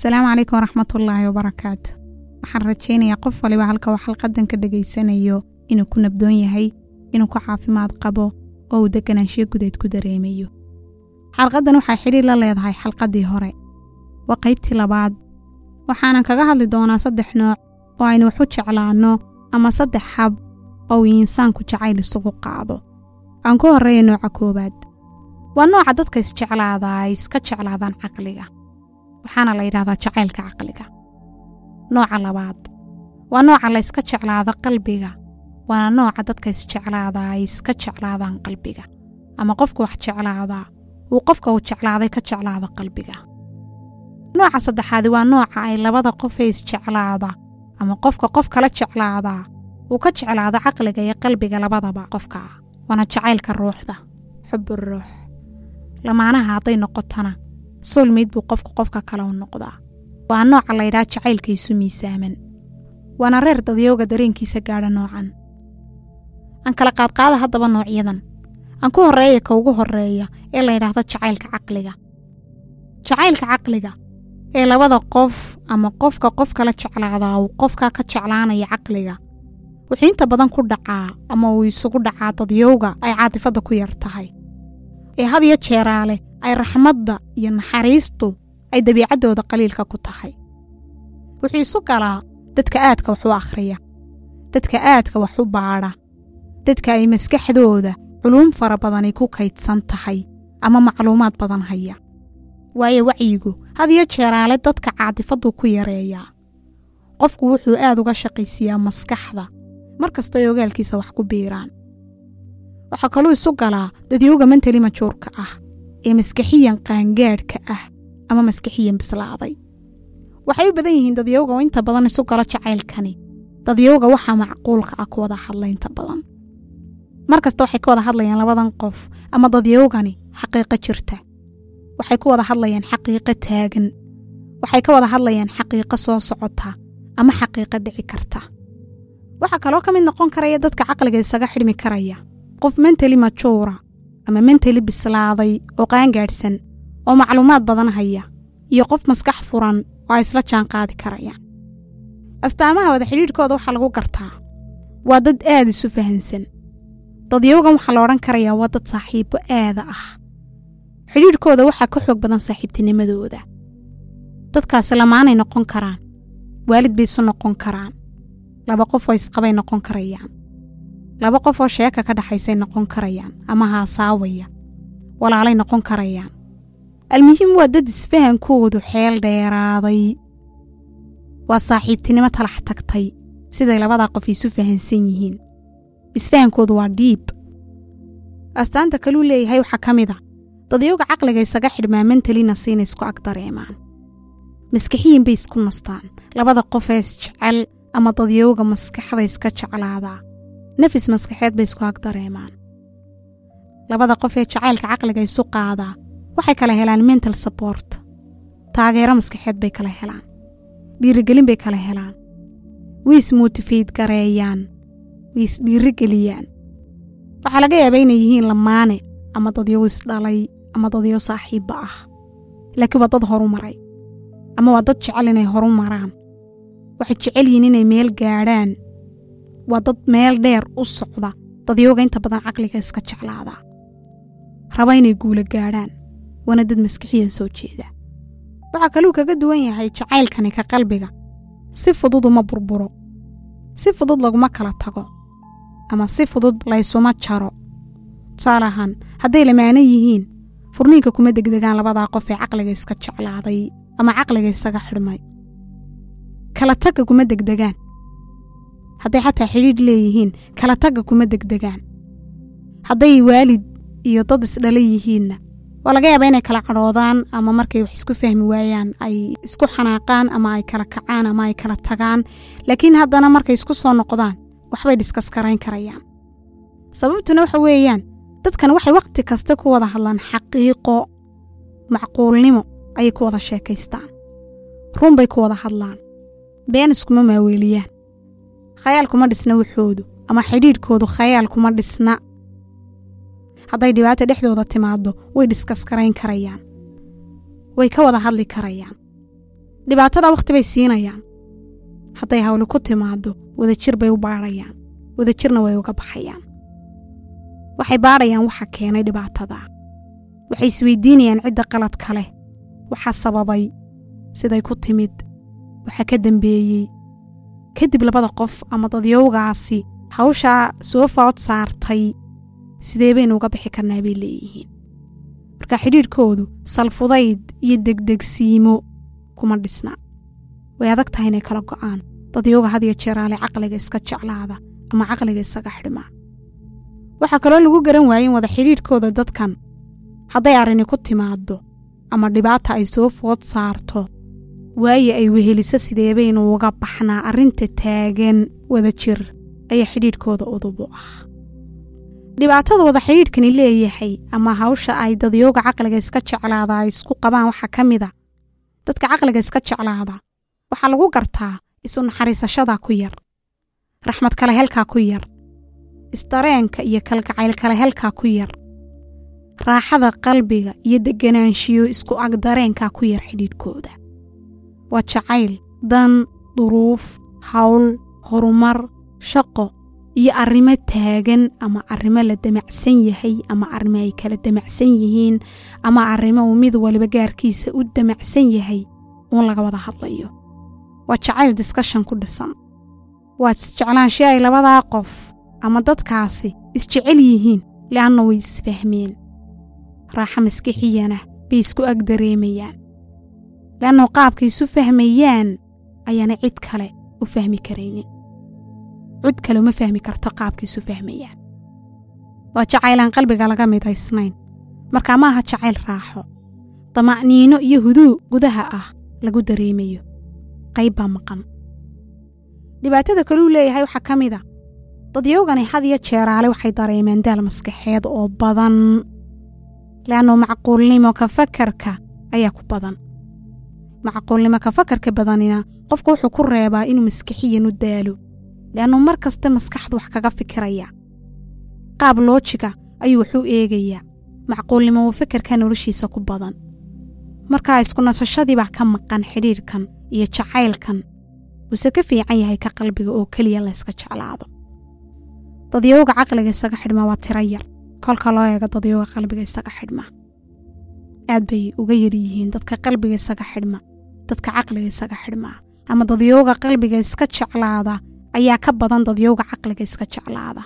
asalaamu calaykum waraxmatullaahi wabarakaatu waxaan rajaynayaa qof waliba halka uu xalqadan ka dhegaysanayo inuu ku nabdoon yahay inuu ku caafimaad qabo oo uu deganaanshiyo gudeed ku dareemayo xalqaddan waxay xidhiir la leedahay xalqaddii hore waa qaybtii labaad waxaanan kaga hadli doonaa saddex nooc oo aynu wax u jeclaanno ama saddex hab oo uu insaanku jacayl isugu qaado aan ku horreeya nooca koowaad waa nooca dadka isjeclaadaa ay iska jeclaadaan caqliga waxaana la yidhahdaa jacaylka caqliga nooca labaad waa nooca la yska jeclaado qalbiga waana nooca dadka isjeclaadaa ay iska jeclaadaan qalbiga ama qofka wax jeclaadaa uu qofka uu jeclaaday ka jeclaado qalbiga nooca saddexaadi waa nooca ay labada qofee isjeclaada ama qofka qof kala jeclaadaa uu ka jeclaado caqliga iyo qalbiga labadaba qofka waana jacaylka ruuxda xubu ruux lamaanaha hadday noqotona soulmayd buu qofka qofka kale u noqdaa waa nooca laydhaha jacaylka isu miisaaman waana reer dadyowga dareenkiisa gaadha noocan aan kala qaadqaada haddaba noocyadan aan ku horreeya ka ugu horreeya ee la ydhaahdo jacaylka caqliga jacaylka caqliga ee labada qof ama qofka qof kala jeclaadaa uu qofka ka jeclaanaya caqliga wuxuu inta badan ku dhacaa ama uu isugu dhacaa dadyowga ay caatifadda ku yar tahay ee had iyo jeeraale ay raxmadda iyo naxariistu ay dabiicaddooda qaliilka ku tahay wuxuu isu galaa dadka aadka wax u akhriya dadka aadka wax u baadha dadka ay maskaxdooda culuum fara badani ku kaydsan tahay ama macluumaad badan haya waayo wacyigu had iyo jeeraale dadka caatifaddu ku yareeyaa qofku wuxuu aad uga shaqaysiiyaa maskaxda mar kastooy ogaalkiisa wax ku biiraan waxaa kaluu isu galaa dadyowga mentali majuurka ah ee maskaxiyan qaangaadhka ah ama maskaxiyan bislaaday waxay u badan yihiin dadyowga oo inta badan isu galo jacaylkani dadyowga waxaa macquulka ah ku wada hadla inta badan mar kasta waxay ka wada hadlayaan labadan qof ama dadyowgani xaqiiqo jirta waxay ku wada hadlayaan xaqiiqo taagan waxay ka wada hadlayaan xaqiiqo soo socota ama xaqiiqo dhici karta waxaa kaloo ka mid noqon karaya dadka caqliga isaga xidhmi karaya qof mentali majuura ama mentali bislaaday oo qaangaadhsan oo macluumaad badan haya iyo qof maskax furan oo ay isla jaan qaadi karayaan astaamaha wada xidhiidhkooda waxaa lagu gartaa waa dad aad isu fahansan dadyowgan waxaa la odhan karayaa waa dad saaxiibbo aada ah xidhiidhkooda waxaa ka xoog badan saaxiibtinimadooda dadkaasi lamaanay noqon karaan waalid bay isu noqon karaan laba qof oo isqabay noqon karayaan laba qof oo sheeka ka dhaxaysay noqon karayaan ama haasaawaya walaalay noqon karayaan almuhiim waa dad isfahankoodu xeel dheeraaday waa saaxiibtinimo talax tagtay siday labadaa qof isu fahansan yihiin isfahankoodu waa dhiib astaanta kaluu leeyahay waxaa ka mid a dadyowga caqliga isaga xidhmaa mentalina siina isku ag dareemaan maskaxiyin bay isku nastaan labada qofee isjecel ama dadyowga maskaxda iska jeclaadaa nafis maskaxeed bay isku ag dareemaan labada qof ee jacaylka caqliga isu qaadaa waxay kala helaan mental support taageero maskaxeed bay kala helaan dhiirigelin bay kala helaan way ismotifeyd gareeyaan way isdhiirigeliyaan waxaa laga yaabaa inay yihiin lamaane ama dadyow isdhalay ama dadyow saaxiibba ah laakiin waa dad horu maray ama waa dad jecel inay horu maraan waxay jecel yihiin inay meel gaadhaan waa dad meel dheer u socda dadyowga inta badan caqliga iska jeclaadaa raba inay guula gaadhaan waana dad maskixiyan soo jeeda waxaa kaluu kaga duwan yahay jacaylkani ka qalbiga si fudud uma burburo si fudud laguma kala tago ama si fudud laysuma jaro tusaale ahaan hadday lamaano yihiin furniinka kuma degdegaan labadaa qof ee caqliga iska jeclaaday ama caqliga isaga xidhmay kala tagga kuma degdegaan hadday xataa xidhiidh leeyihiin kala tagga kuma degdegaan hadday waalid iyo dad isdhala yihiinna waa laga yaabaa inay kala cadhoodaan ama markay wax isku fahmi waayaan ay isku xanaaqaan ama ay kala kacaan ama ay kala tagaan laakiin haddana markay isku soo noqdaan waxbay dhiskas karayn karayaan sababtuna waxa weeyaan dadkan waxay wakhti kasta ku wada hadlaan xaqiiqo macquulnimo ayay ku wada sheekaystaan run bay ku wada hadlaan been iskuma maaweeliyaan khayaal kuma dhisna waxoodu ama xidhiidhkoodu khayaal kuma dhisna hadday dhibaata dhexdooda timaado way dhiskaskarayn karayaan way ka wada hadli karayaan dhibaatada wakhti bay siinayaan hadday hawli ku timaado wadajir bay u baadhayaan wadajirna way uga baxayaan waxay baadhayaan waxa keenay dhibaatada waxay isweydiinayaan cidda qaladka leh waxa sababay siday ku timid waxa ka dambeeyey kadib labada qof ama dadyowgaasi hawshaa soo food saartay sidee baynu uga bixi karnaa bay leeyihiin marka xidhiidhkoodu salfudayd iyo degdegsiimo kuma dhisna way adag tahay inay kala go'aan dadyowga had iyo jeeraale caqliga iska jeclaada ama caqliga isaga xidhmaa waxaa kaloo lagu garan waayey in wada xidhiidhkooda dadkan hadday arrini ku timaado ama dhibaata ay soo food saarto waaye ay weheliso sideebaynu uga baxnaa arrinta taagan wada jir ayaa xidhiidhkooda udub u ah dhibaatada wada xidhiidhkani leeyahay ama hawsha ay dadyooga caqliga iska jeclaada ay isku qabaan waxaa ka mid a dadka caqliga iska jeclaada waxaa lagu gartaa isu naxariisashada ku yar raxmad kale helkaa ku yar isdareenka iyo kalgacayl kale helkaa ku yar raaxada qalbiga iyo deganaanshiyo isku ag dareenkaa ku yar xidhiidhkooda waa jacayl dan duruuf hawl horumar shaqo iyo arrimo taagan ama arrimo la damacsan yahay ama arrimo ay kala damacsan yihiin ama arrimo uu mid waliba gaarkiisa u damacsan yahay uun laga wada hadlayo waa jacayl diskashan ku dhisan waa isjeclaansho ay labadaa qof ama dadkaasi isjecel yihiin le'anna way isfahmeen raaxa maskixiyana bay isku ag dareemayaan le'annao qaabkay isu fahmayaan ayaana cid kale u fahmi karaynin cid kale uma fahmi karto qaabkay isu fahmayaan waa jacaylaan qalbiga laga midaysnayn markaa ma aha jacayl raaxo dama'niino iyo huduu gudaha ah lagu dareemayo qayb baa maqan dhibaatada kaluu leeyahay waxaa ka mid a dadyowgani had iyo jeeraale waxay dareemeen daal maskaxeed oo badan le'annao macquulnimo ka fakarka ayaa ku badan macquulnimo ka fakarka badanina qofku wuxuu ku reebaa inuu maskixiyan u daalo le'annuu mar kasta maskaxdu wax kaga fikiraya qaab loojiga ayuu waxu eegayaa macquulnimo wa fakarka noloshiisa ku badan markaa isku nasashadiibaa ka maqan xidhiidhkan iyo jacaylkan wuuse ka fiican yahay ka qalbiga oo keliya layska jeclaado dadyowga caqliga isaga xidhma waa tiro yar kolka loo eego dadyowga qalbiga isaga xidhma aad bay uga yar yihiin dadka qalbiga isaga xidhma dadka caqliga isaga xidhmaa ama dadyowga qalbiga iska jeclaada ayaa ka badan dadyowga caqliga iska jeclaada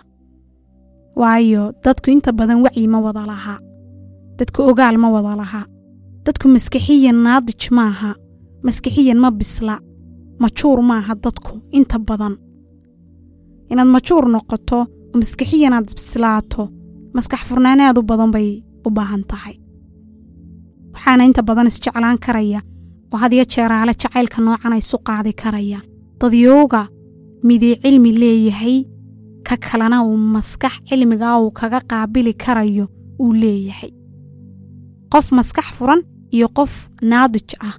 waayo dadku inta badan wacyi ma wada lahaa dadku ogaal ma wada lahaa dadku maskixiyan naadij maaha maskixiyan ma bisla majuur maaha dadku inta badan inaad majuur noqoto oo maskixiyanaad bislaato maskax furnaanaad u badan bay u baahan tahay waxaana inta badan isjeclaan karaya oo had iyo jeeraale jacaylka noocan ay isu qaadi karaya dadyowga midii cilmi leeyahay ka kalena uu maskax cilmigaa uu kaga qaabili karayo uu leeyahay qof maskax furan iyo qof naadij ah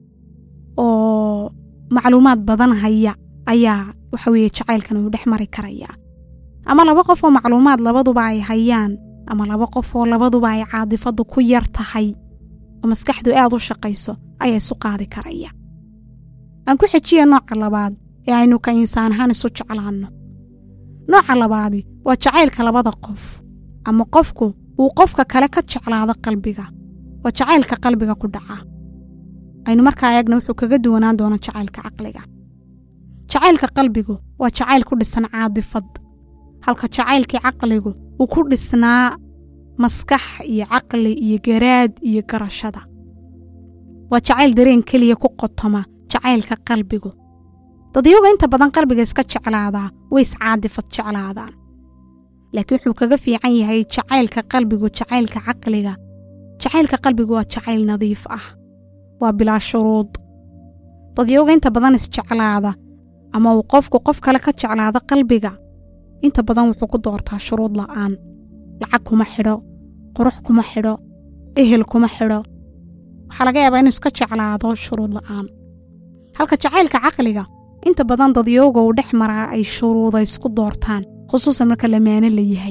oo macluumaad badan haya ayaa waxa weeye jacaylkan uu dhex mari karayaa ama laba qof oo macluumaad labaduba ay hayaan ama laba qof oo labaduba ay caadifadu ku yar tahay oo maskaxdu aad u shaqayso ayaa isu qaadi karaya aan ku xejiya nooca labaad ee aynu ka insaan ahaan isu jeclaanno nooca labaadi waa jacaylka labada qof ama qofku uu qofka kale ka jeclaado qalbiga waa jacaylka qalbiga ku dhaca aynu markaa eegna wuxuu kaga duwanaan doona jacaylka caqliga jacaylka qalbigu waa jacayl ku dhisan caadifad halka jacaylkii caqligu uu ku dhisnaa maskax iyo caqli iyo garaad iyo garashada waa jacayl dareen keliya ku qotoma jacaylka qalbigu dadyoga inta badan qalbiga iska jeclaadaa way iscaadifad jeclaadaan laakiin wuxuu kaga fiican yahay jacaylka qalbigu jacaylka caqliga jacaylka qalbigu waa jacayl nadiif ah waa bilaa shuruud dadyoga inta badan isjeclaada ama uu qofku qof kale ka jeclaado qalbiga inta badan wuxuu ku doortaa shuruud la'aan lacag kuma xidho qurux kuma xidho ehel kuma xidho waxaa laga yaabaa inuu iska jeclaado shuruud la'aan halka jacaylka caqliga inta badan dadyooga uu dhex maraa ay shuruuda isku doortaan khusuusan marka lamaano la yahay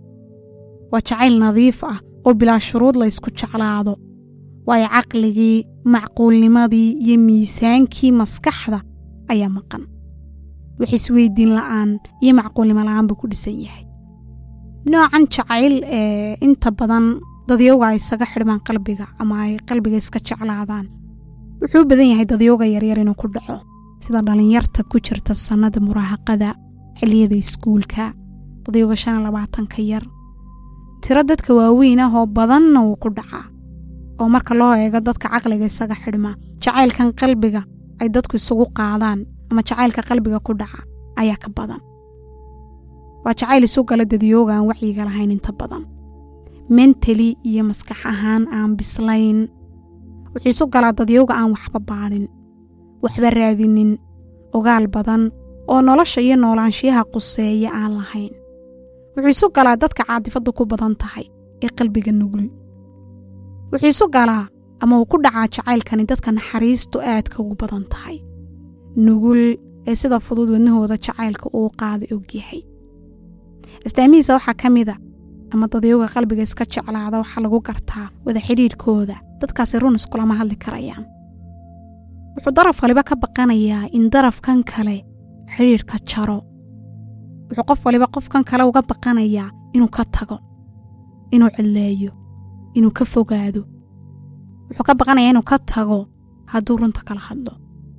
waa jacayl nadiif ah oo bilaa shuruud la ysku jeclaado waayo caqligii macquulnimadii iyo miisaankii maskaxda ayaa maqan wax isweydiin la'aan iyo macquulnimo la'aan buu ku dhisan yahay noocan jacayl ee inta badan dadyowga ay isaga xidhmaan qalbiga ama ay qalbiga iska jeclaadaan wuxuu u badan yahay dadyowga yaryar inuu ku dhaco sida dhallinyarta ku jirta sannada muraahaqada xilliyada iskuulka dadyowga shan iyo labaatanka yar tiro dadka waaweyn ah oo badanna wuu ku dhacaa oo marka loo eego dadka caqliga isaga xidhma jacaylkan qalbiga ay dadku isugu qaadaan ama jacaylka qalbiga ku dhaca ayaa ka badan waa jacayl isu gala dadyooga aan wacyiga lahayn inta badan mentali iyo maskax ahaan aan bislayn wuxuu isu galaa dadyooga aan waxba baadhin waxba raadinin ogaal badan oo nolosha iyo noolaanshiyaha quseeya aan lahayn wuxuu isu galaa dadka caadifaddu ku badan tahay ee qalbiga nugul wuxuu isu galaa ama uu ku dhacaa jacaylkani dadka naxariistu aadka ugu badan tahay nugul ee sida fudud wadnahooda jacaylka uu qaada ogyahay astaamihiisa waxaa ka mida ama dadyowga qalbiga iska jeclaada waxaa lagu gartaa wada xidhiidhkooda dadkaasi run iskulama hadli karayaan wuxuu daraf waliba ka baqanayaa in darafkan kale xidhiidhka jaro wuxuu qof waliba qofkan kale uga baqanayaa inuu ka tago inuu cidleeyo inuu ka fogaado wuxuu ka baqanayaa inuu ka tago hadduu runta kala hadlo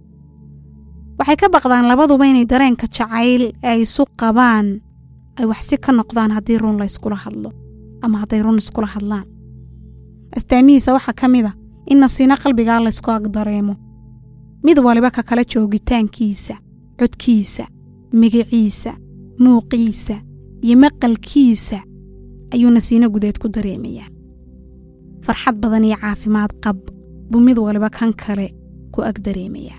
waxay ka baqdaan labaduba inay dareenka jacayl ay isu qabaan ay waxsi ka noqdaan haddii run la yskula hadlo ama hadday run iskula hadlaan astaamihiisa waxaa ka mid a in nasiino qalbigaa laysku agdareemo mid waliba ka kala joogitaankiisa codkiisa magiciisa muuqiisa iyo maqalkiisa ayuu nasiino gudeed ku dareemayaa farxad badan iyo caafimaad qab buu mid waliba kan kale ku ag dareemayaa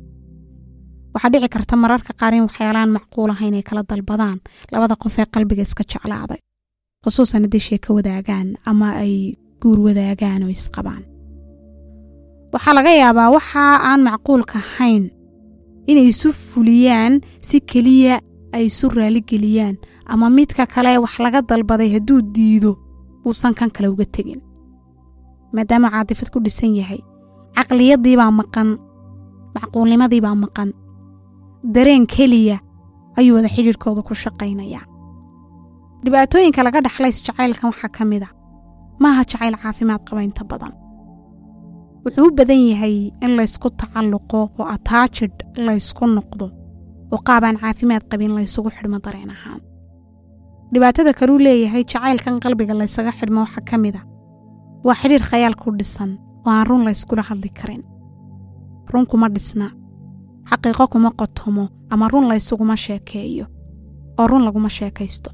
waxaa dhici karta mararka qaar in waxyaalaan macquul aha inay kala dalbadaan labada qof ee qalbiga iska jeclaaday khusuusan haddii sheeko wadaagaan ama ay guur wadaagaan oo isqabaan waxaa laga yaabaa waxa aan macquulka ahayn inay isu fuliyaan si keliya ay isu raaligeliyaan ama midka kale wax laga dalbaday hadduu diido uusan kan kale uga tegin maadaama caadifad ku dhisan yahay caqliyadiibaa maqan macquulnimadiibaa maqan dareen keliya ayuu wada xidhiirkooda ku shaqaynayaa dhibaatooyinka laga dhaxla isjacaylkan waxaa ka mid a maaha jacayl caafimaad qaba inta badan wuxuu u badan yahay in laysku tacalluqo oo ataajid laysku noqdo oo qaabaan caafimaad qabin laysugu xidhmo dareen ahaan dhibaatada kaluu leeyahay jacaylkan qalbiga laysaga xidhmo waxaa ka mid a waa xidhiir khayaal ku dhisan oo aan run layskula hadli karin run kuma dhisna xaqiiqo kuma qotomo ama run laysuguma sheekeeyo oo run laguma sheekaysto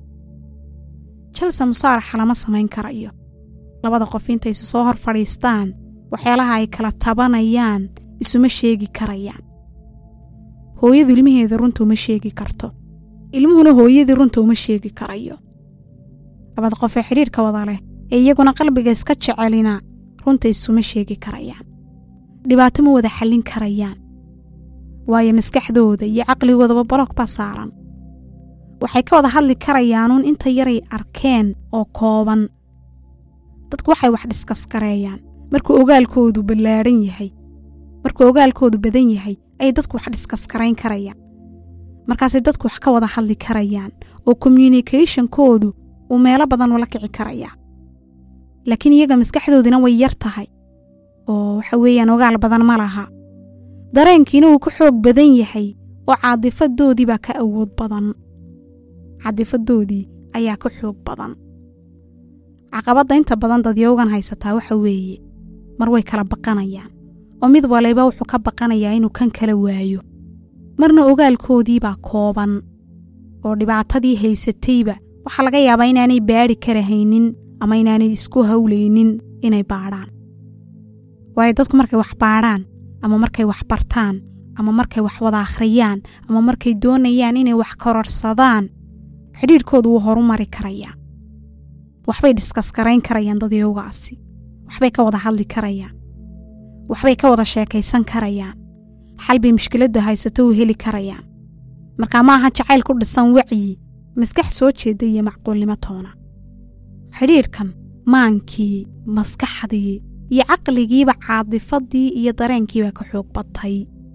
jalse musaaraxa lama samayn karayo labada qof intay isu soo hor fadhiistaan waxyaalaha ay kala tabanayaan isuma sheegi karayaan hooyadu ilmaheeda runta uma sheegi karto ilmuhuna hooyadii runta uma sheegi karayo labada qof ee xidhiirka wada leh ee iyaguna qalbiga iska jecelina runta isuma sheegi karayaan dhibaato ma wada xallin karayaan waayo maskaxdooda iyo caqligoodaba baloog baa saaran waxay ka wada hadli karayaanuun inta yaray arkeen oo kooban dadku waxay wax dhiskaskareeyaan markuu ogaalkoodu ballaadhan yahay markuu ogaalkoodu badan yahay ayay dadku wax dhiskaskarayn karayaan markaasay dadku wax ka wada hadli karayaan oo communicationkoodu uu meelo badan ula kici karayaa laakiin iyaga maskaxdoodina way yar tahay oo waxa weeyaan ogaal badan ma laha dareenkiina wuu ka xoog badan yahay oo caadifadoodiibaa ka awood badan caadifadoodii ayaa ka xoog badan caqabadda inta badan dadyowgan haysataa waxa weeye mar way kala baqanayaan oo mid waliba wuxuu ka baqanayaa inuu kan kala waayo marna ogaalkoodiibaa kooban oo dhibaatadii haysatayba waxaa laga yaabaa inaanay baadhi karahaynin ama inaanay isku hawlaynin inay baadhaan waayo dadku markay wax baadhaan ama markay wax bartaan ama markay wax wada akhriyaan ama markay doonayaan inay wax kororsadaan xidhiirkoodu wuu horu mari karayaa waxbay dhiskaskarayn karayaan dadyowgaasi waxbay ka wada hadli karayaan waxbay ka wada sheekaysan karayaan xalbay mushkiladda haysato u heli karayaan markaa ma aha jacayl ku dhisan wacyi maskax soo jeeda iyo macquulnimo toona xidhiirkan maankii maskaxdii iyo caqligiiba caadifadii iyo dareenkiiba ka xoog batay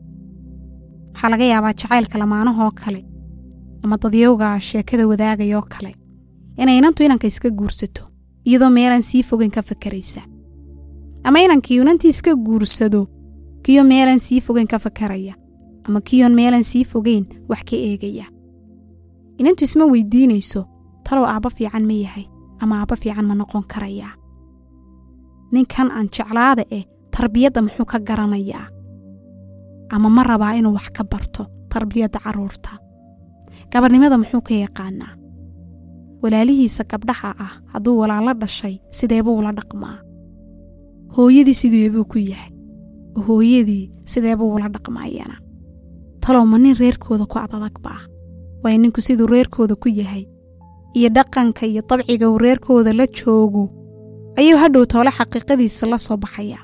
waxaa laga yaabaa jacaylka lamaanahoo kale ama dadyowga sheekada wadaagayoo kale inay inantu inanka iska guursato iyadoo meelaan sii fogeyn ka fakaraysa ama inankii inantii iska guursado kiyo meelaan sii fogeyn ka fakaraya ama kiyoon meelaan sii fogeyn wax ka eegaya inantu isma weydiinayso talow aabba fiican ma yahay ama aabba fiican ma noqon karayaa ninkan aan jeclaada eh tarbiyadda muxuu ka garanayaa ama ma rabaa inuu wax ka barto tarbiyadda carruurta gabarnimada muxuu ka yaqaanaa walaalihiisa gabdhaha ah hadduu walaalo dhashay sideebuu ula dhaqmaa hooyadii sideebuu ku yahay hooyadii sideebuu ula dhaqmaayana talow ma nin reerkooda ku adadag baa waayo ninku siduu reerkooda ku yahay iyo dhaqanka iyo dabciga uu reerkooda la joogo ayuu hadhow toole xaqiiqadiisa la soo baxayaa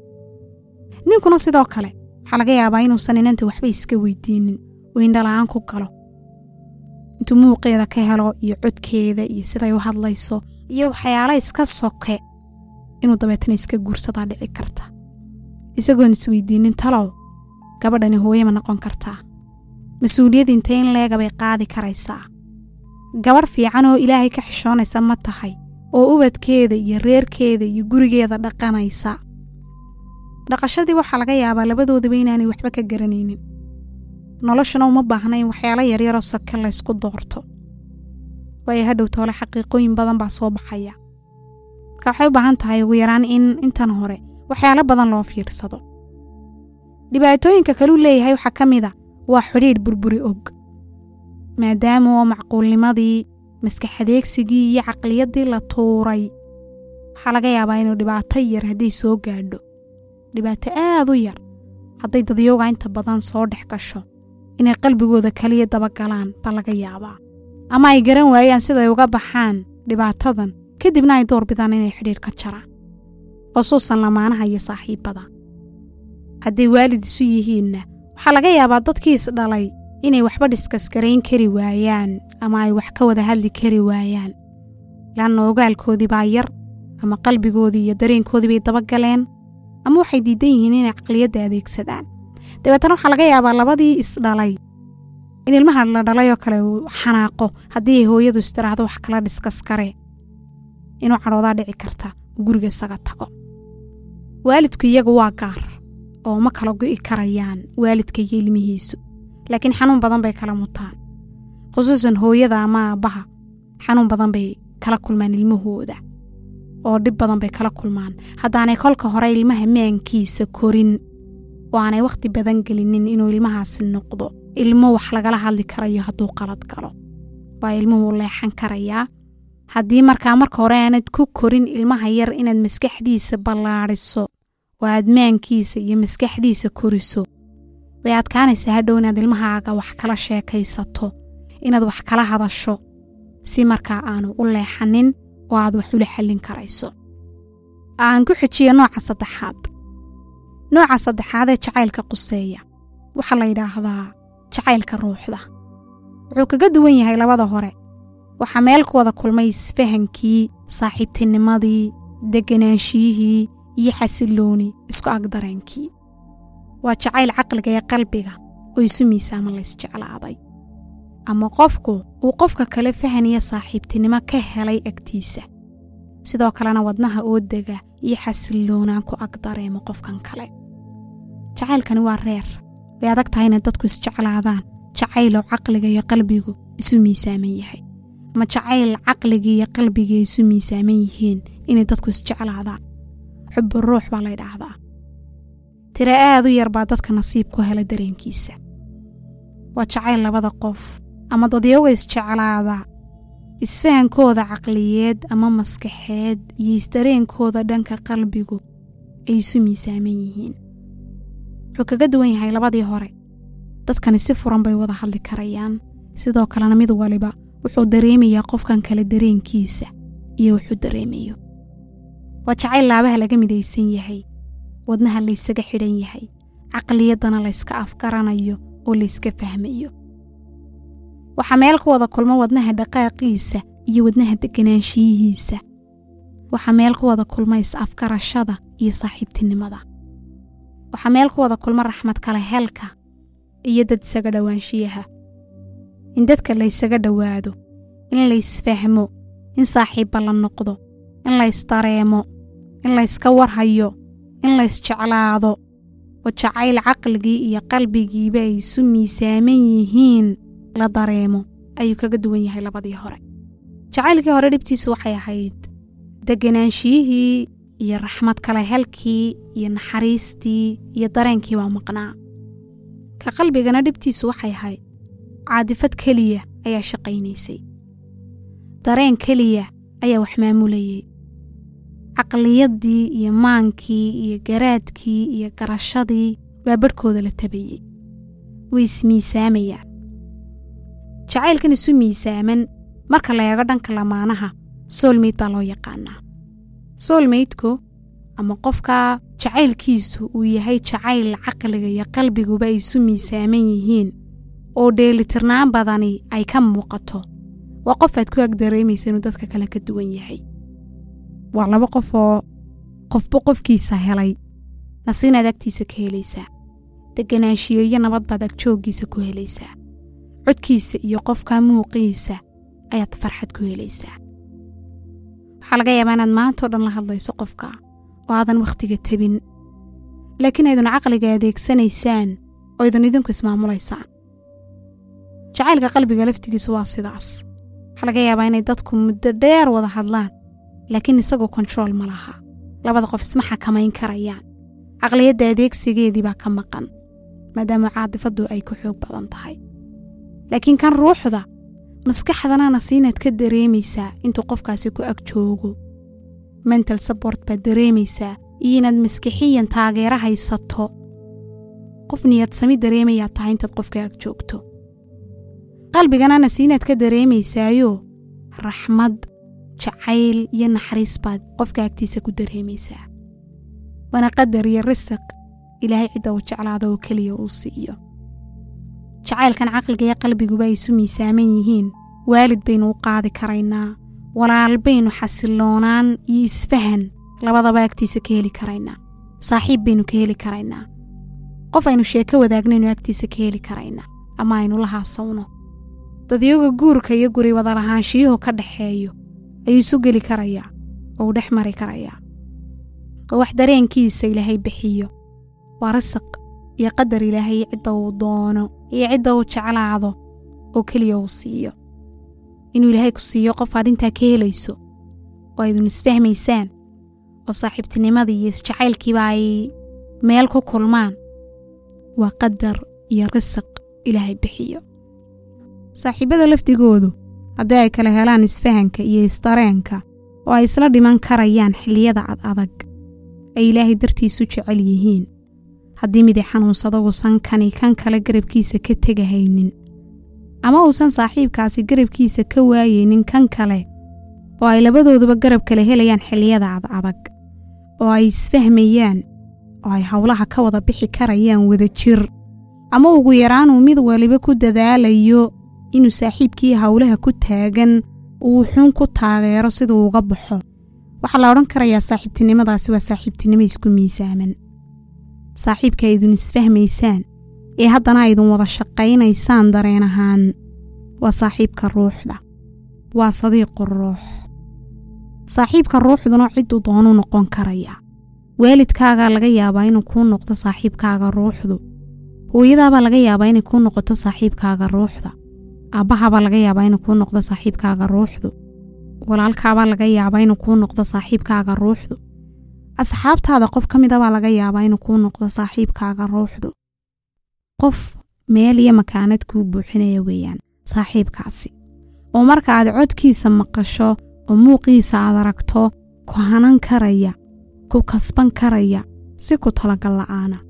ninkuna sidoo kale waxaa laga yaabaa inuusan inanta waxba iska weydiinin uu indhala-aan ku galo intuu muuqeeda ka helo iyo codkeeda iyo siday u hadlayso iyo waxyaala iska soke inuu dabeetana iska guursadaa dhici karta isagoon isweydiinin talow gabadhani hooye ma noqon kartaa mas-uuliyad intee in leega bay qaadi karaysaa gabadh fiican oo ilaahay ka xishoonaysa ma tahay oo ubadkeeda iyo reerkeeda iyo gurigeeda dhaqanaysa dhaqashadii waxaa laga yaabaa labadoodaba inaanay waxba ka garanaynin noloshuna uma baahna in waxyaalo yaryaroo soke laysku doorto waayo hadhow toole xaqiiqooyin badan baa soo baxaya marka waxay u baahan tahay ugu yaraan in intan hore waxyaalo badan loo fiirsado dhibaatooyinka kaluu leeyahay waxaa ka mid a waa xidhiidh burburi og maadaama oo macquulnimadii maskaxadeegsigii iyo caqliyaddii la tuuray waxaa laga yaabaa inuu dhibaato yar hadday soo gaadho dhibaato aad u yar hadday dadyooga inta badan soo dhex gasho inay qalbigooda kaliya dabagalaan baa laga yaabaa ama ay garan waayaan siday uga baxaan dhibaatadan kadibna ay door bidaan inay xidhiidh ka jaraan khusuusan lamaanaha iyo saaxiibbada hadday waalid isu yihiinna waxaa laga yaabaa dadkii isdhalay inay waxba dhiskaskarayn kari waayaan ama ay wax ka wada hadli kari waayaan laanna ogaalkoodii baa yar ama qalbigoodii iyo dareenkoodii bay dabagaleen ama waxay diidan yihiin inay caqliyadda adeegsadaan dabeetana waxaa laga yaabaa labadii isdhalay in ilmaha la dhalay oo kale uu xanaaqo haddii ay hooyadu istiraahdo wax kala dhiskaskaree inuu cadhoodaa dhici karta uu guriga isaga tago waalidku iyagu waa gaar oo ma kala go'i karayaan waalidka iyo ilmihiisu laakiin xanuun badan bay kala mutaan khusuusan hooyada ama aabbaha xanuun badan bay kala kulmaan ilmahooda oo dhib badan bay kala kulmaan haddaanay kolka hore ilmaha maankiisa korin oo aanay wakhti badan gelinin inuu ilmahaasi noqdo ilmo wax lagala hadli karayo hadduu qalad galo waa ilmuhu leexan karayaa haddii markaa marka hore aanad ku korin ilmaha yar inaad maskaxdiisa ballaadhiso oo aad maankiisa iyo maskaxdiisa koriso way adkaanaysaa hadhow inaad ilmahaaga wax kala sheekaysato inaad wax kala hadasho si markaa aanu u leexanin oo aad wax ula xallin karayso aan ku xijiyo nooca saddexaad nooca saddexaad ee jacaylka quseeya waxaa la yidhaahdaa jacaylka ruuxda wuxuu kaga duwan yahay labada hore waxaa meel ku wada kulmay isfahankii saaxiibtinimadii degganaanshiyihii iyo xasilooni isku agdareenkii waa jacayl caqliga ee qalbiga oo isu miisaama laysjeclaaday ama qofku uu qofka kale fahan iyo saaxiibtinimo ka helay agtiisa sidoo kalena wadnaha oo dega iyo xasiloonaan ku ag dareemo qofkan kale jacaylkani waa reer way adag tahay inay dadku isjeclaadaan jacayloo caqliga iyo qalbigu isu miisaaman yahay ama jacayl caqligii iyo qalbigii isu miisaaman yihiin inay dadku isjeclaadaan xubbu ruux baa la ydhaahdaa tiro aad u yar baa dadka nasiib ku hela dareenkiisa waa jacayl labada qof ama dadyaga isjeclaada isfahankooda caqliyeed ama maskaxeed iyo isdareenkooda dhanka qalbigu ay isu miisaaman yihiin wuxuu kaga duwan yahay labadii hore dadkani si furan bay wada hadli karayaan sidoo kalena mid waliba wuxuu dareemayaa qofkan kale dareenkiisa iyo wuxuu dareemayo waa jacayl laabaha laga midaysan yahay wadnaha laysaga xidhan yahay caqliyaddana layska afgaranayo oo layska fahmayo waxaa meel ku wada kulmo wadnaha dhaqaaqiisa iyo wadnaha deganaanshiyihiisa waxaa meel ku wada kulma is afgarashada iyo saaxiibtinimada waxaa meel ku wada kulma raxmad kale helka iyo dad isaga dhowaanshiyaha in dadka la ysaga dhowaado in laysfahmo in saaxiibba la noqdo in laysdareemo in layska warhayo in laysjeclaado oo jacayl caqligii iyo qalbigiiba ay isu miisaaman yihiin la dareemo ayuu kaga duwan yahay labadii hore jacaylkii hore dhibtiisu waxay ahayd degganaanshiyihii iyo raxmad kale helkii iyo naxariistii iyo dareenkii baa maqnaa ka qalbigana dhibtiisu waxay ahayd caadifad keliya ayaa shaqaynaysay dareen keliya ayaa wax maamulayay caqliyaddii iyo maankii iyo garaadkii iyo garashadii baa barhkooda la tabayey way ismiisaamayaan jacaylkan isu miisaaman marka la eego dhanka lamaanaha soolmeyd baa loo yaqaanaa soolmeydku ama qofka jacaylkiisu uu yahay jacayl caqliga iyo qalbiguba ay isu miisaaman yihiin oo dheelitirnaan badani ay ka muuqato waa qof aad ku ag dareemaysa inuu dadka kale ka duwan yahay waa laba qof oo qofba qofkiisa helay nasiinaad agtiisa ka helaysaa deganaanshiyo iyo nabad baad agjooggiisa ku helaysaa codkiisa iyo qofka muuqiisa ayaad farxad ku helaysaa waxaa laga yaabaa inaad maantao dhan la hadlayso qofka oo aadan wakhtiga tebin laakiin aydun caqliga adeegsanaysaan oo idun idinku ismaamulaysaan jacaylka qalbiga laftigiisu waa sidaas waxaa laga yaabaa inay dadku muddo dheer wada hadlaan laakiin isagoo kontarool ma laha labada qof isma xakamayn karayaan caqliyadda adeegsigeedii baa ka maqan maadaama caadifaddu ay ku xoog badan tahay laakiin kan ruuxda maskaxdanana siinaad ka dareemaysaa intuu qofkaasi ku ag joogo mental sabort baad dareemaysaa iyo inaad maskixiyan taageero haysato qof niyad sami dareemayaa tahay intaad qofka ag joogto qalbiganana siinaad ka dareemaysaayo raxmad jacayl iyo naxariis baad qofka agtiisa ku dareemaysaa waana qadar iyo risiq ilaahay cidda uu jeclaado oo keliya uu siiyo jacaylkan caqliga iyo qalbiguba ay isu miisaaman yihiin waalid baynu u qaadi karaynaa walaal baynu xasiloonaan iyo isfahan labadaba agtiisa ka heli karaynaa saaxiib baynu ka heli karaynaa qof aynu sheeko wadaagnaynnu agtiisa ka heli karaynaa ama aynu la haasawno dadyaga guurka iyo guri wadalahaanshiyuhu ka dhaxeeyo ayuu isu geli karayaa oo uu dhex mari karayaa oo wax dareenkiisa ilaahay bixiyo waa risiq iyo qadar ilaahay cidda uu doono iyo cidda uu jeclaado oo keliya uu siiyo inuu ilaahay ku siiyo qof aad intaa ka helayso oo aydun isfahmaysaan oo saaxiibtinimadii iyo isjacaylkiiba ay meel ku kulmaan waa qadar iyo risiq ilaahay bixiyo saaxiibada lafdigoodu haddii ay kala helaan isfahanka iyo isdareenka oo ay isla dhiman karayaan xilliyada ad adag ay ilaahay dartiisu jecel yihiin haddii midi xanuunsada uusan kani kan kale garabkiisa ka tegahaynin ama uusan saaxiibkaasi garabkiisa ka waayeynin kan kale oo ay labadooduba garab kale helayaan xilliyada ad adag oo ay isfahmayaan oo ay howlaha ka wada bixi karayaan wada jir ama ugu yaraanuu mid waliba ku dadaalayo inuu saaxiibkii howlaha ku taagan uu xun ku taageero siduu uga baxo waxaa la odhan karayaa saaxiibtinimadaasi waa saaxiibtinimo isku miisaaman saaxiibka aydun isfahmaysaan ee haddana aydun wada shaqaynaysaan dareen ahaan waa saaxiibka ruuxda waa sadiiqu ruux saaxiibka ruuxduna cidduu doonuu noqon karaya waalidkaagaa laga yaabaa inuu kuu noqdo saaxiibkaaga ruuxdu hooyadaabaa laga yaabaa inay kuu noqoto saaxiibkaaga ruuxda aabbahabaa laga yaabaa inuu kuu noqdo saaxiibkaaga ruuxdu walaalkaabaa laga yaabaa inuu kuu noqdo saaxiibkaaga ruuxdu asxaabtaada qof ka midabaa laga yaabaa inuu kuu noqdo saaxiibkaaga ruuxdu qof meel iyo makaanad kuu buuxinaya weeyaan saaxiibkaasi oo marka aad codkiisa maqasho oo muuqiisa aad aragto ku hanan karaya ku kasban karaya si ku talagal la'aana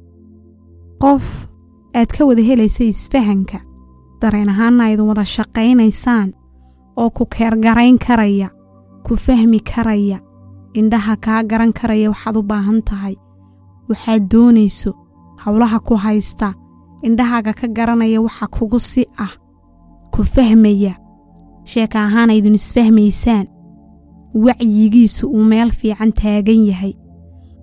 qof aad ka wada helaysa isfahanka dareen ahaanna aydun wada shaqaynaysaan oo ku keergarayn karaya ku fahmi karaya indhaha kaa garan karaya waxaad u baahan tahay waxaad doonayso howlaha ku haysta indhahaaga ka garanaya waxa kugu si ah ku fahmaya sheeka ahaan aydun isfahmaysaan wacyigiisu uu meel fiican taagan yahay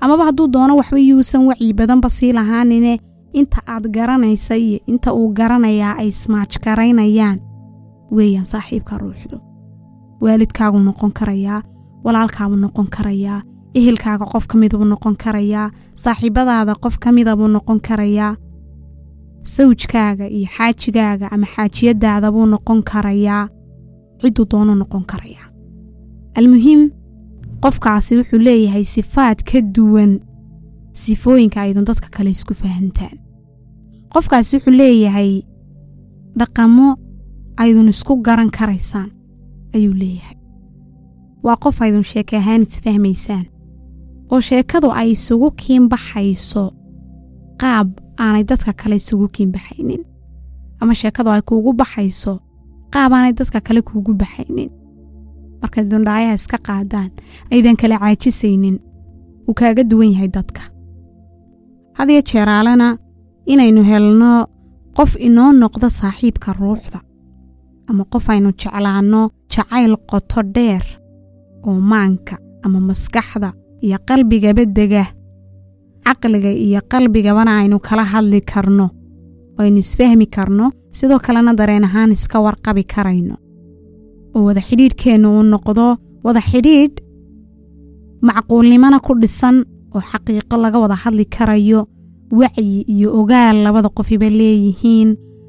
amaba hadduu doono waxba yuusan wacyi badanba sii lahaanine inta aad garanaysa iyo inta uu garanayaa ay ismaajgaraynayaan weeyaan saaxiibka ruuxdu waalidkaaguu noqon karayaa walaalkaabuu noqon karayaa ehelkaaga qof ka midabuu noqon karayaa saaxiibadaada qof ka midabuu noqon karayaa sawjkaaga iyo xaajigaaga ama xaajiyadaada buu noqon karayaa cidduu doonuu noqon karayaa almuhiim qofkaasi wuxuu leeyahay sifaad ka duwan sifooyinka aydun dadka kale isku fahantaan qofkaasi wuxuu leeyahay dhaqamo aydun isku garan karaysaan ayuu leeyahay waa qof aydun sheeke ahaan isfahmaysaan oo sheekadu ay isugu kiinbaxayso qaab aanay dadka kale isugu kiinbaxaynin ama sheekadu ay kuugu baxayso qaab aanay dadka kale kuugu baxaynin markay dundhaayaha iska qaadaan aydan kala caajisaynin wuu kaaga duwan yahay dadka hadiyo jeeraalena inaynu helno qof inoo noqdo saaxiibka ruuxda ama qof aynu jeclaanno jacayl qoto dheer oo maanka ama maskaxda iyo qalbigaba dega caqliga iyo qalbigabana aynu kala hadli karno oo aynu isfahmi karno sidoo kalena dareen ahaan iska warqabi karayno oo wada xidhiidhkeennu uu noqdo wada xidhiidh macquulnimona ku dhisan oo xaqiiqo laga wada hadli karayo wacyi iyo ogaal labada qofiba leeyihiin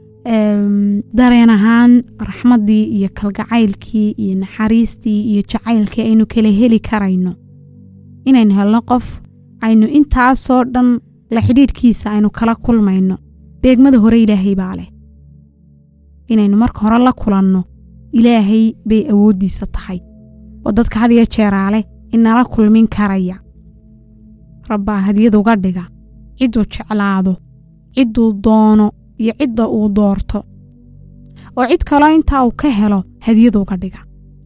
dareen ahaan raxmaddii iyo kalgacaylkii iyo naxariistii iyo jacaylkii aynu kala heli karayno inaynu helno qof aynu intaasoo dhan la xidhiidhkiisa aynu kala kulmayno deegmada hore ilaahay baa leh inaynu marka hore la kulanno ilaahay bay awooddiisa tahay oo dadka hadiyo jeeraale inala kulmin karaya rabbaa hadiyad uga dhiga cidduu jeclaado cidduu doono iyo cidda uu doorto oo cid kaloo intaa uu ka helo hadiyad uga dhiga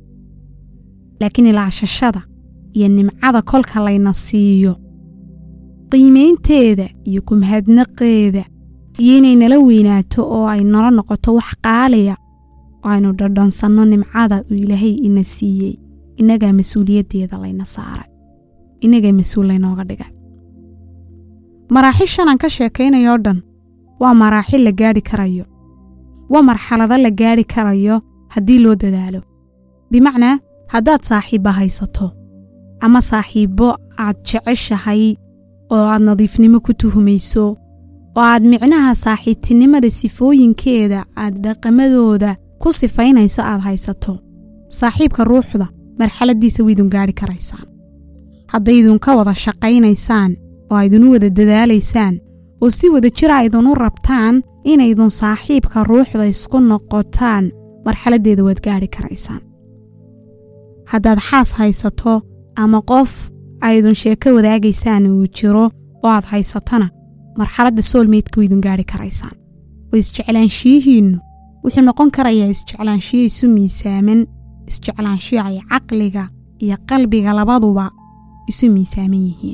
laakiin ilaashashada iyo nimcada kolka layna siiyo qiimaynteeda iyo kumhadnaqeeda iyo inay nala weynaato oo ay nala noqoto wax qaaliya oo aynu dhadhansanno nimcada uu ilaahay ina siiyey innagaa mas-uuliyaddeeda layna saaray innagaa mas-uul laynooga dhigay maraaxishan aan ka sheekaynayoo dhan waa maraaxil la gaadhi karayo waa marxalado la gaadhi karayo haddii loo dadaalo bimacnaa haddaad saaxiibba haysato ama saaxiibbo aad jeceshahay oo aad nadiifnimo ku tuhumayso oo aad micnaha saaxiibtinimada sifooyinkeeda aad dhaqamadooda ku sifaynayso aad haysato saaxiibka ruuxda marxaladdiisa waydun gaadhi karaysaan haddaydun ka wada shaqaynaysaan oo aydunu wada dadaalaysaan oo si wada jira aydunu rabtaan inaydun saaxiibka ruuxda isku noqotaan marxaladdeeda waad gaadhi karaysaan haddaad xaas haysato ama qof aydun sheeko wadaagaysaan uu jiro oo aad haysatona marxaladda soolmeydka waydun gaadhi karaysaan oo isjeclaanshiyihiinnu wuxuu noqon karayaa isjeclaanshiyo isu miisaaman isjeclaanshiyo ay caqliga iyo qalbiga labaduba isu miisaaman yihiin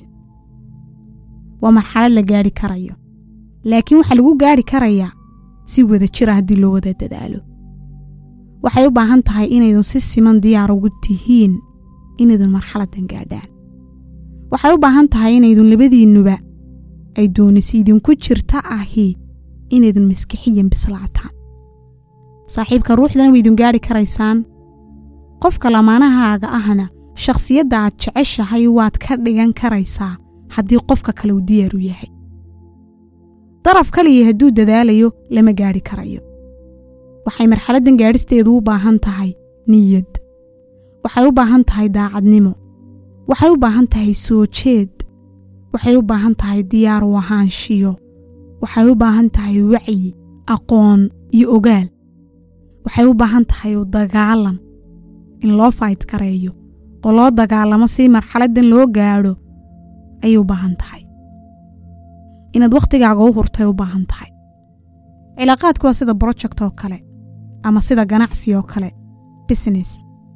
waa marxalad la gaadhi karayo laakiin waxaa lagu gaadhi karayaa si wada jira haddii loo wada dadaalo waxay u baahan tahay inaydun si siman diyaar ugu tihiin inaydun marxaladdan gaadhaan waxay u baahan tahay inaydun labadiinnuba ay doonisi idinku jirta ahi inaydun maskixiyan bislaataan saaxiibka ruuxdana waydun gaadhi karaysaan qofka lamaanahaaga ahna shakhsiyadda aad jeceshahay waad ka dhigan karaysaa haddii qofka kale uu diyaar u yahay daraf kaliya hadduu dadaalayo lama gaadhi karayo waxay marxaladdan gaadhisteedu u baahan tahay niyad waxay u baahan tahay daacadnimo waxay u baahan tahay soo jeed waxay u baahan tahay diyaar u ahaanshiyo waxay u baahan tahay wacyi aqoon iyo ogaal waxay u baahan tahay u dagaalan in loo fayt gareeyo oo loo dagaalamo si marxaladdan loo gaadho ayay u baahan tahay inaad wakhtigaaga u hurtay u baahan tahay cilaaqaadku waa sida broject oo kale ama sida ganacsi oo kale business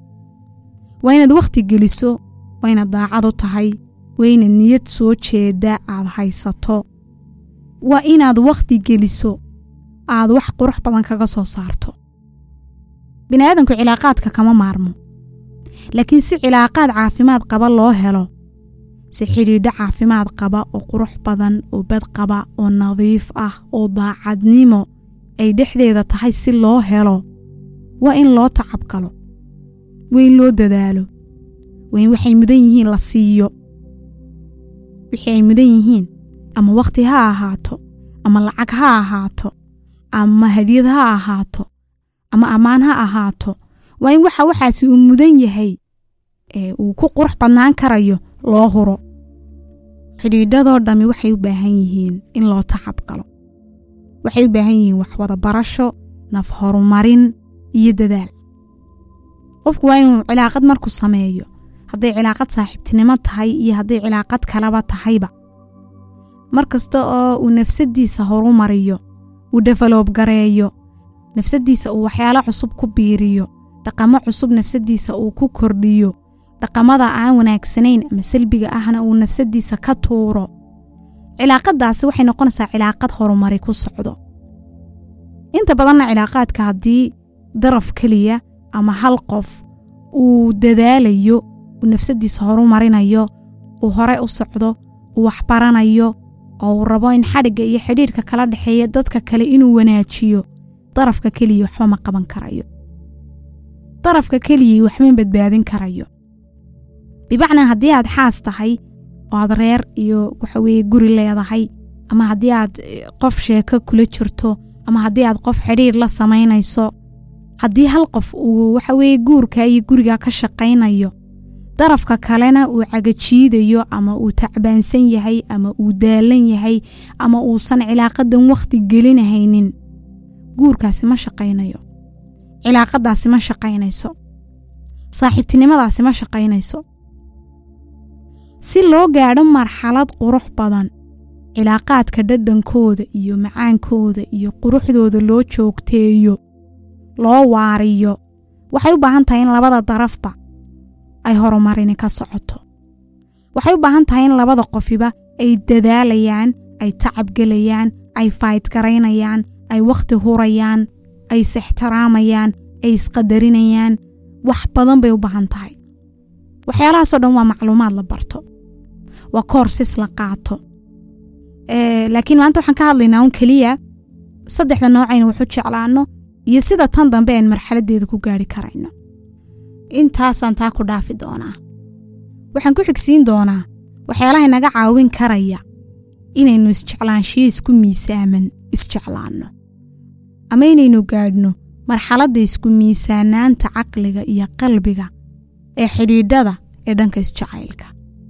waa inaad wakhti geliso waa inaad daacad u tahay waa inaad niyad soo jeeda aad haysato waa inaad wakhti geliso aad wax qurux badan kaga soo saarto bini aadamku cilaaqaadka kama maarmo laakiin si cilaaqaad caafimaad qaba loo helo si xidhiidho caafimaad qaba oo qurux badan oo bad qaba oo nadiif ah oo daacadnimo ay dhexdeeda tahay si loo helo waa in loo tacab galo waa in loo dadaalo waa in waxay mudan yihiin la siiyo wixii ay mudan yihiin ama wakhti ha ahaato ama lacag ha ahaato ama hadiyad ha ahaato ama ammaan ha ahaato waa in waxa waxaasi uu mudan yahay ee uu ku qurux badnaan karayo loo huro xidhiidhadoo dhammi waxay u baahan yihiin in loo tacab galo waxay u baahan yihiin wax wada barasho naf horumarin iyo dadaal qofku waa inuu cilaaqad markuu sameeyo hadday cilaaqad saaxiibtinimo tahay iyo hadday cilaaqad kalaba tahayba mar kasta oo uu nafsadiisa horumariyo uu develoob gareeyo nafsadiisa uu waxyaalo cusub ku biiriyo dhaqamo cusub nafsadiisa uu ku kordhiyo dhaqamada aan wanaagsanayn ama salbiga ahna uu nafsadiisa ka tuuro cilaaqadaasi waxay noqonaysaa cilaaqad horumari ku socdo inta badanna cilaaqaadka haddii daraf keliya ama hal qof uu dadaalayo uu nafsadiisa horumarinayo uu hore u socdo uu waxbaranayo oo uu rabo in xadhigga iyo xidhiidhka kala dhexeeya dadka kale inuu wanaajiyo darafka keliya waxba ma qaban karayo darafka keliyai waxma badbaadin karayo bimacnaa haddii aad xaas tahay oo aad reer iyo waxaweye guri leedahay ama haddii aad qof sheeko kula jirto ama haddii aad qof xidhiidh la samaynayso haddii hal qof uu waxaweye guurka iyo guriga ka shaqaynayo darafka kalena uu cagajiidayo ama uu tacbaansan yahay ama uu daalan yahay ama uusan cilaaqadan wakhti gelinahaynin guurkaasi ma shaqaynayo cilaaqadaasi ma shaqaynayso saaxiibtinimadaasi ma shaqaynayso si loo gaadho marxalad qurux badan cilaaqaadka dhadhankooda iyo macaankooda iyo quruxdooda loo joogteeyo loo waariyo waxay u baahan tahay in labada darafba ay horumarini ka socoto waxay u baahan tahay in labada qofiba ay dadaalayaan ay tacabgelayaan ay faydgaraynayaan ay wakhti hurayaan ay is-ixtiraamayaan ay isqadarinayaan wax badan bay u baahan tahay waxyaalahaasoo dhan waa macluumaad la barto waa koorsis la qaato laakiin maanta waxaan ka hadlaynaa un keliya saddexda noocayna waxu jeclaano iyo sida tan dambe aan marxaladeeda ku gaari karayno intaasaan taa ku dhaafi doonaa waxaan ku xigsiin doonaa waxyaalaha naga caawin karaya inaynu isjeclaanshiyo isku miisaaman isjeclaanno ama inaynu gaadhno marxaladda isku miisaanaanta caqliga iyo qalbiga ee xidhiidhada ee dhanka isjacaylka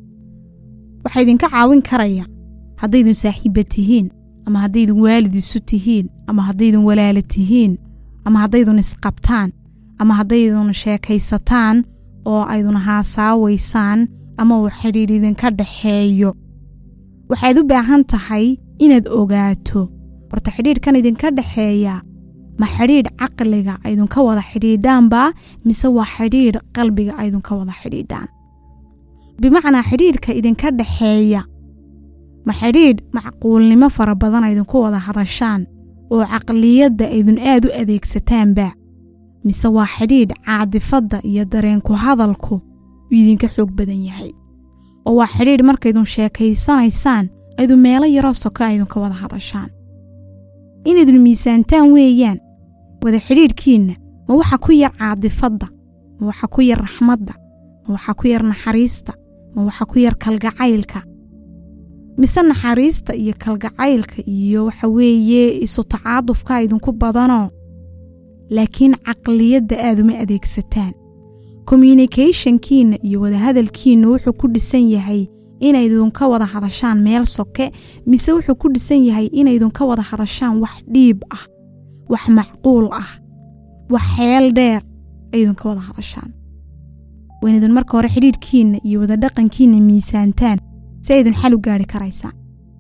waxaa idinka caawin karaya haddaydun saaxiibba tihiin ama haddaydun waalid isu tihiin ama haddaydun walaala tihiin ama haddaydun isqabtaan ama haddaydun sheekaysataan oo aydun haasaawaysaan ama uu xidhiidh idinka dhaxeeyo waxaad u baahan tahay inaad ogaato horta xidhiidhkan idinka dhaxeeya ma xidhiidh caqliga aydunka wada xidhiidhaanba mise waa xidhiidh qalbiga aydunka wada xidhiidhaan bimacnaa xidhiidhka idinka dhaxeeya ma xidhiidh macquulnimo fara badan aydinku wada hadashaan oo caqliyadda aydun aad u adeegsataanba mise waa xidhiidh caadifadda iyo dareenku hadalku uu idinka xoog badan yahay oo waa xidhiidh markaydun sheekaysanaysaan aydun meelo yaroo soka aydunka wada hadashaan inaydun miisaantaan weeyaan wada xidhiidhkiinna ma waxa ku yar caadifadda ma waxa ku yar raxmadda ma waxa ku yar naxariista ma waxa ku yar kalgacaylka mise naxariista iyo kalgacaylka iyo waxa weeye isu tacaadufka idinku badanoo laakiin caqliyadda aad uma adeegsataan communicationkiinna iyo wadahadalkiinna wuxuu ku dhisan yahay inaydun ka wada hadashaan meel soke mise wuxuu ku dhisan yahay inaydun ka wada hadashaan wax dhiib ah wax macquul ah wax xeel dheer aydun ka wada hadashaan waynaydun marka hore xidhiidhkiinna iyo wada dhaqankiinna miisaantaan si aydun xal u gaari karaysaan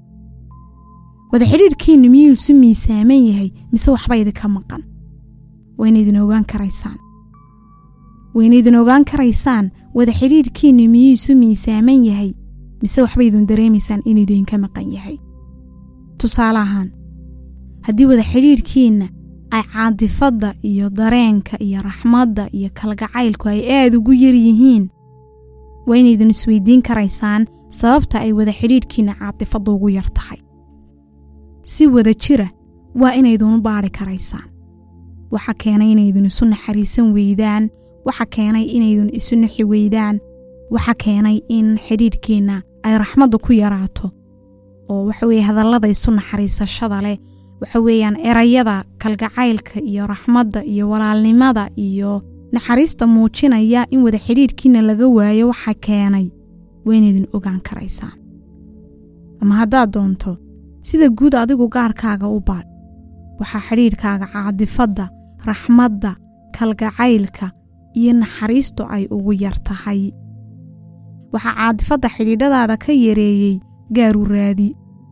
wada xidhiidhkiinna miyuu isu miisaaman yahay mise waxba idinka maqan waynaydin ogaan karaysaan waynaydin ogaan karaysaan wada xidhiidhkiinna miyuu isu miisaaman yahay mise waxba idin dareemaysaan inuu idinka maqan yahay tusaale ahaan haddii wada xidhiidhkiinna ay caadifadda iyo dareenka iyo raxmadda iyo kalgacaylku ay aad ugu yar yihiin waa inaydin isweydiin karaysaan sababta ay wada xidhiidhkiinna caatifadda ugu yar tahay si wada jira waa inaydunu baadhi karaysaan waxa keenay inaydun isu naxariisan weydaan waxa keenay inaydun isu naxi weydaan waxa keenay in xidhiidhkiinna ay raxmaddu ku yaraato oo waxa weeye hadallada isu naxariisashada leh waxa weeyaan erayada kalgacaylka iyo raxmadda iyo walaalnimada iyo naxariista muujinaya in wada xidhiidhkiina laga waayo waxa keenay waynaydin ogaan karaysaan ama haddaad doonto sida guud adigu gaarkaaga u baadh waxaa xidhiidhkaaga caadifadda raxmadda kalgacaylka iyo naxariistu ay ugu yar tahay waxaa caadifadda xidhiidhadaada ka yareeyey gaaru raadi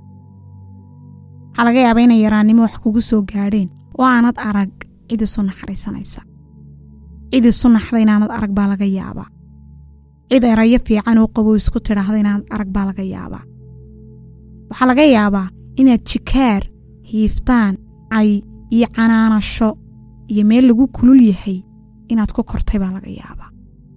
waxaa laga yaabaa inay yaraannimo wax kugu soo gaadheen oo aanad arag cid isu naxariisanaysa cid isu naxda inaanad arag baa laga yaabaa cid erayo fiican oo qabow isku tidhaahda inaanad arag baa laga yaabaa waxaa laga yaabaa inaad jikaar hiiftaan cay iyo canaanasho iyo meel lagu kulul yahay inaad ku kortay baa laga yaabaa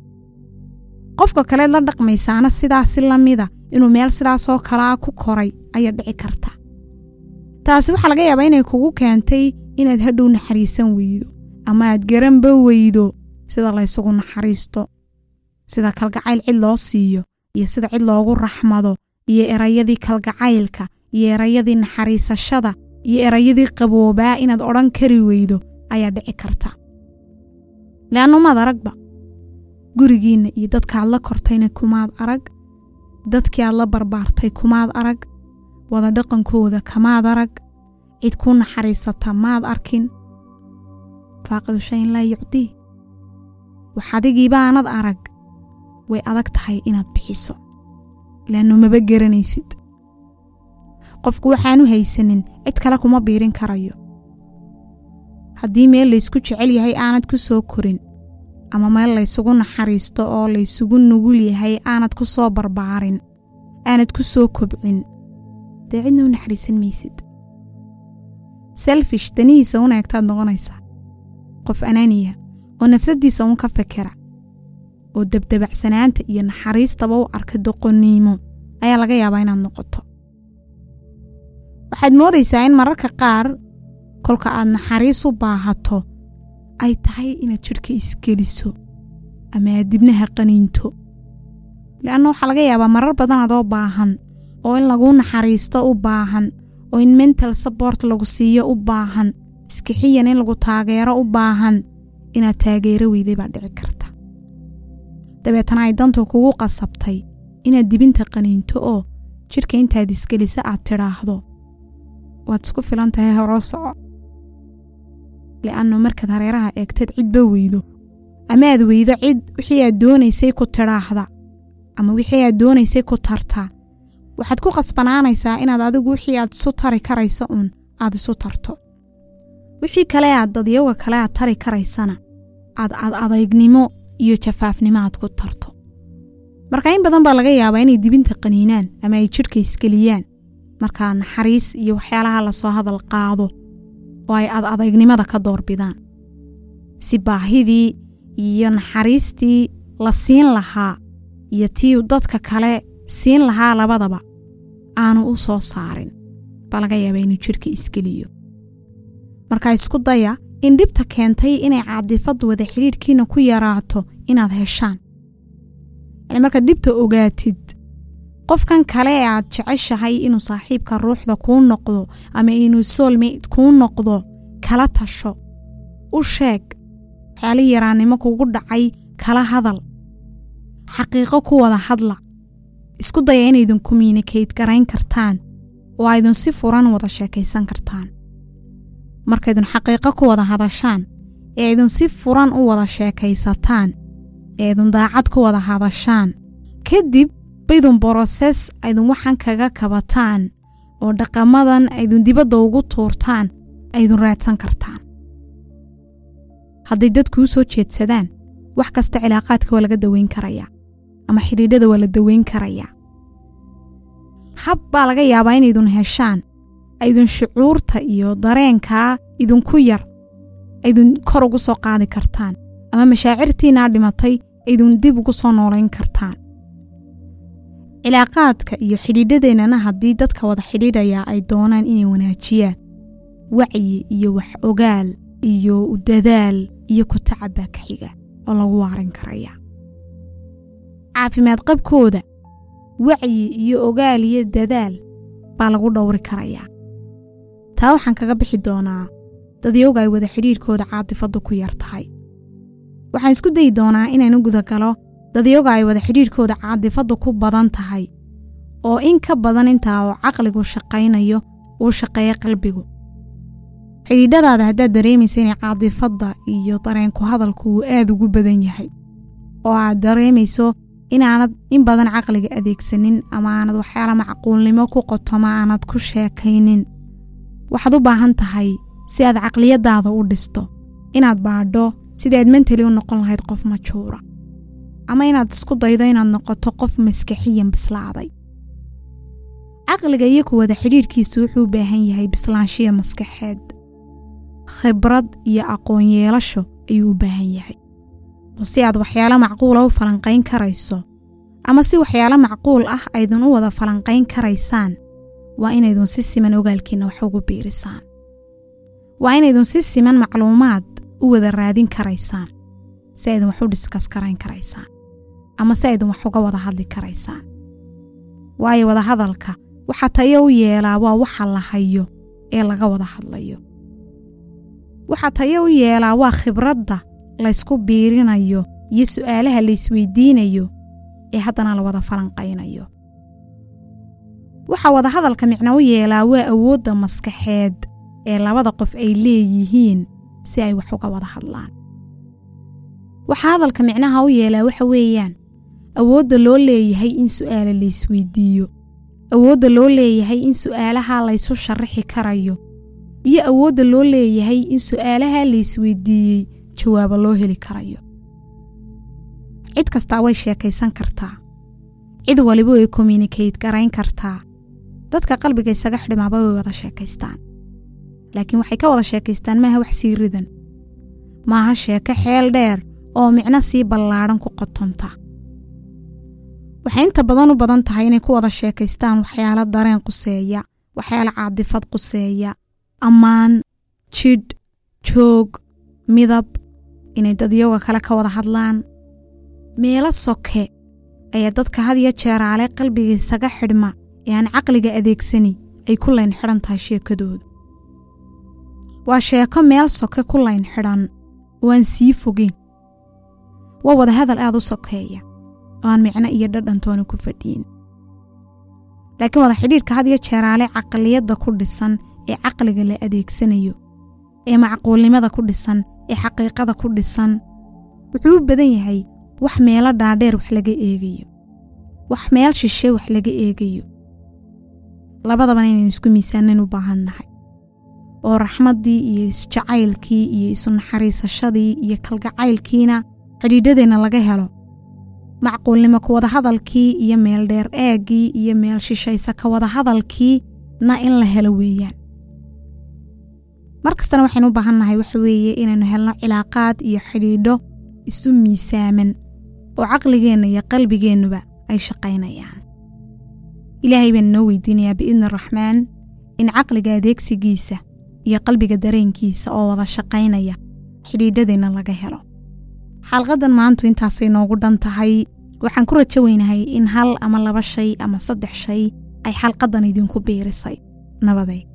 qofka kaleed la dhaqmaysaana sidaasi la mida inuu meel sidaasoo kalaa ku koray ayaa dhici karta taasi waxaa laga yaabaa inay kugu keentay inaad hadhow naxariisan weydo ama aad garanba weydo sida laysugu naxariisto sida kalgacayl cid loo siiyo iyo sida cid loogu raxmado iyo erayadii kalgacaylka iyo erayadii naxariisashada iyo erayadii qaboobaa inaad odhan kari weydo ayaa dhici karta leannu maad aragba gurigiinna iyo dadkaad la kortayna kumaad arag dadkii aad la barbaartay kumaad arag wada dhaqankooda kamaad arag cid ku naxariisata maad arkin faaqidu shayin laa yucdii wax adigiibaanad arag way adag tahay inaad bixiso leannu maba garanaysid qofku waxaanu haysanin cid kale kuma biirin karayo haddii meel laysku jecel yahay aanad ku soo korin ama meel laysugu naxariisto oo laysugu nugul yahay aanad ku soo barbaarin aanad ku soo kobcin dee cidna u naxariisan maysid selfish danihiisa una egtaad noqonaysaa qof anaaniya oo nafsaddiisa uun ka fekera oo dabdabacsanaanta iyo naxariistaba u arka doqoniimo ayaa laga yaabaa inaad noqoto waxaad moodaysaa in mararka qaar kolka aad naxariis u baahato ay tahay inaad jidhka isgeliso ama aad dibnaha qaniinto leanna waxaa laga yaabaa marar badan adoo baahan oo in laguu naxariisto u baahan oo in mental support lagu siiyo u baahan iskixiyan in lagu taageero u baahan inaad taageero weyday baa dhici karta dabeetana ay dantu kugu qasabtay inaad dibinta qaniinto oo jidhka intaad isgelisa aad tidhaahdo waad isku filan tahay horoo soco li'annu markaad hareeraha eegteed cidba weydo ama aad weydo cid wixii aad doonaysay ku tidhaahda ama wixii aad doonaysay ku tarta waxaad ku qasbanaanaysaa inaad adigu wixii aad isu tari karaysa uun aad isu tarto wixii kale aad dadyaga kale aad tari karaysana aad ad adaynimo iyo jafaafnimo aad ku tarto marka in badan baa laga yaabaa inay dibinta qaniinaan ama ay jidhka isgeliyaan markaa naxariis iyo waxyaalaha lasoo hadal qaado oo ay ad adaynimada ka doorbidaan si baahidii iyo naxariistii la siin lahaa iyo tii dadka kale siin lahaa labadaba aanu u soo saarin baa laga yaabaa inuu jidhka isgeliyo markaa isku daya in dhibta keentay inay caadifaddu wada xidhiidhkiina ku yaraato inaad heshaan yani markaad dhibta ogaatid qofkan kale ee aad jeceshahay inuu saaxiibka ruuxda kuu noqdo ama inuu soolmate kuu noqdo kala tasho u sheeg waxyaalihii yaraannimo kugu dhacay kala hadal xaqiiqo ku wada hadla isku daya inaydun communicate garayn kartaan oo aydun si furan wada sheekaysan kartaan markaydun xaqiiqo ku wada hadashaan ee aydun si furan u wada sheekaysataan ee aydun daacad ku wada hadashaan kadib baydun broses aydun waxan kaga kabataan oo dhaqamadan aydun dibadda ugu tuurtaan aydun raadsan kartaan hadday dadkuu soo jeedsadaan wax kasta cilaaqaadka waa laga daweyn karayaa ama xidhiidhada waa la daweyn karayaa hab baa laga yaabaa inaydun heshaan aydun shucuurta iyo dareenkaa idinku yar aydun kor ugu soo qaadi kartaan ama mashaacirtiinaa dhimatay aydun dib ugu soo noolayn kartaan cilaaqaadka iyo xidhiidhadeennana haddii dadka wada xidhiidhayaa ay doonaan inay wanaajiyaan wacyi iyo wax ogaal iyo dadaal iyo ku tacab baa ka xiga oo lagu waarin karaya caafimaad qabkooda wacyi iyo ogaal iyo dadaal baa lagu dhowri karayaa taa waxaan kaga bixi doonaa dadyowga ay wada xidhiidhkooda caatifaddu ku yar tahay waxaan isku dayi doonaa inaan u gudagalo dadyoga ay wada xidhiidhkooda caadifaddu ku badan tahay oo in ka badan intaa oo caqligu shaqaynayo uu shaqeeya qalbigu xidhiidhadaada haddaad dareemaysa inay caadifadda iyo dareenku hadalku uu aad ugu badan yahay oo aad dareemayso inaanad in badan caqliga adeegsanin ama aanad waxyaala macquulnimo ku qotoma aanad ku sheekaynin waxaad u baahan tahay si aad caqliyadaada u dhisto inaad baadho sidii aad mentali u noqon lahayd qof majuura ama inaad isku daydo inaad noqoto qof maskaxiyan bislaaday caqliga iyo ku wada xidhiidhkiisu wuxuu u baahan yahay bislaanshiya maskaxeed khibrad iyo aqoon yeelasho ayuu u baahan yahay oo si aad waxyaalo macquula u falanqayn karayso ama si waxyaalo macquul ah aydun u wada falanqayn karaysaan waa inaydun si siman ogaalkiinna wax ugu biirisaan waa inaydun si siman macluumaad u wada raadin karaysaan si aydun wax u dhiskas karayn karaysaan ama si aydun wax uga wada hadli karaysaan waayo wada hadalka waxa tayo u yeelaa waa waxa la hayo ee laga wada hadlayo waxa tayo u yeelaa waa khibradda laysku biirinayo iyo su'aalaha laysweydiinayo ee haddana la wada falanqaynayo waxa wada hadalka micno u yeelaa waa awoodda maskaxeed ee labada qof ay leeyihiin si ay wax uga wada hadlaan waxa hadalka micnaha u yeelaa waxa weeyaan awoodda loo leeyahay in su'aala laysweydiiyo awoodda loo leeyahay in su'aalaha laysu sharaxi karayo iyo awoodda loo leeyahay in su'aalaha laysweydiiyey jawaabo loo heli karayo cid kastaa way sheekaysan kartaa cid waliba way communicate garayn kartaa dadka qalbiga isaga xidhimaaba way wada sheekaystaan laakiin waxay ka wada sheekaystaan maaha wax sii ridan maaha sheeko xeel dheer oo micno sii ballaadhan ku qotonta waxay inta badan u badan tahay inay ku wada sheekaystaan waxyaalo dareen quseeya waxyaalo caadifad quseeya ammaan jidh joog midab inay dadyoga kale ka wada hadlaan meelo soke ayaa dadka had iyo jeeraale qalbiga isaga xidhma ee aan caqliga adeegsani ay ku layn xidhan tahay sheekadooda waa sheeko meel soke ku layn xidhan oo aan sii fogeyn waa wada hadal aad u sokeeya oo aan micno iyo dhadhantoona ku fadhiyin laakiin wada xidhiidhka had iyo jeeraale caqliyadda ku dhisan ee caqliga la adeegsanayo ee macquulnimada ku dhisan ee xaqiiqada ku dhisan wuxuu u badan yahay wax meelo dhaadheer wax laga eegayo wax meel shishe wax laga eegayo labadabana inaynu isku miisaanan u baahan nahay oo raxmaddii iyo isjacaylkii iyo isu naxariisashadii iyo kalgacaylkiina xidhiidhadeenna laga helo macquulnimo ku wada hadalkii iyo meel dheer eeggii iyo meel shishaysa ka wada hadalkii na in la helo weeyaan mar kastana waxaynu u baahan nahay waxa weeye inaynu helno cilaaqaad iyo xidhiidho isu miisaaman oo caqligeenna iyo qalbigeennuba ay shaqaynayaan ilaahay baan inoo weydiinayaa biidni araxmaan in caqliga adeegsigiisa iyo qalbiga dareenkiisa oo wada shaqaynaya xidhiidhadeenna laga helo xalqadan maantu intaasay noogu dhan tahay waxaan ku rajo weynahay in hal ama laba shay ama saddex shay ay xalqadan idinku biirisay nabaday